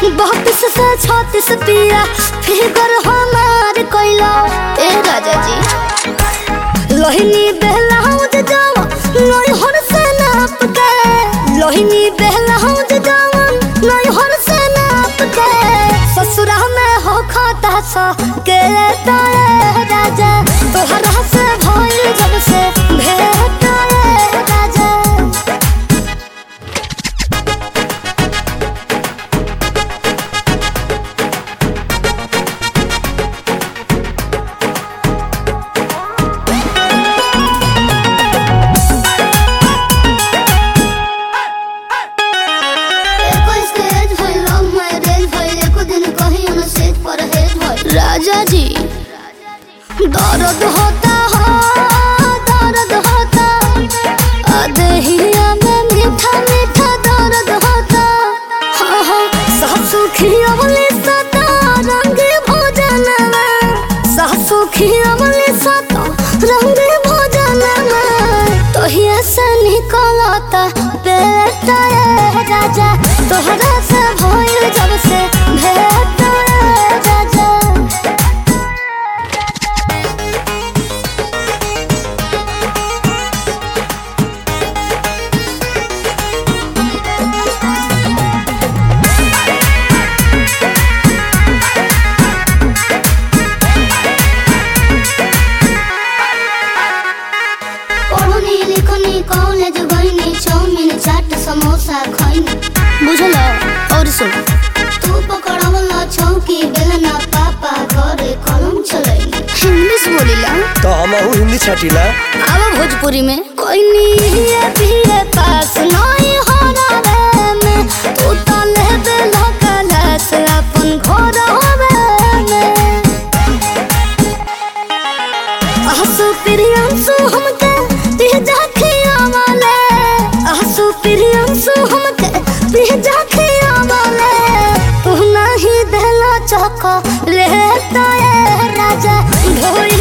बत्तीस से छत्तीस पिया फिगर हमार कैला ए राजा जी लोहिनी बेलाउज जावा नैहर से नाप के लोहिनी बेलाउज जावा नैहर से नाप के ससुरा में हो खाता सा के ताए राजा तोहरा से भइल जब से भेट आए राजा एको स्टेज भइल, लव मैरेज भइल, एको दिन कहीं न सेज परहेज भइल। राजा जी दर्द होता हो दर्द होता अदहिया में मीठा मीठा दर्द होता हाँ हाँ सासु खियवली सता रंग भोजन में सासु खियवली सता रंग भोजन में तोहिया से निकलता पेट ए राजा तोहरा से भइल जब से भेट ए राजा पढ़नी लिखनी कॉलेज गईनी चाउमीन चाट समोसा खईनी बुझल और सुन तू पकड़वला चौकी बेलना पापा घरे कलम चलैनी इंग्लिश बोलिला तो हमहू हिंदी छटिला अब भोजपुरी में कोई नहीं है पीरे पास नहीं हो रहा में तू तो ले बेला कलस अपन घर होवे में आसु प्रियंसु हमके पिजा खियावले आसु प्रियंसु हमके पिजा खियावले तू नहीं देला चको लेता ए राजा ढोई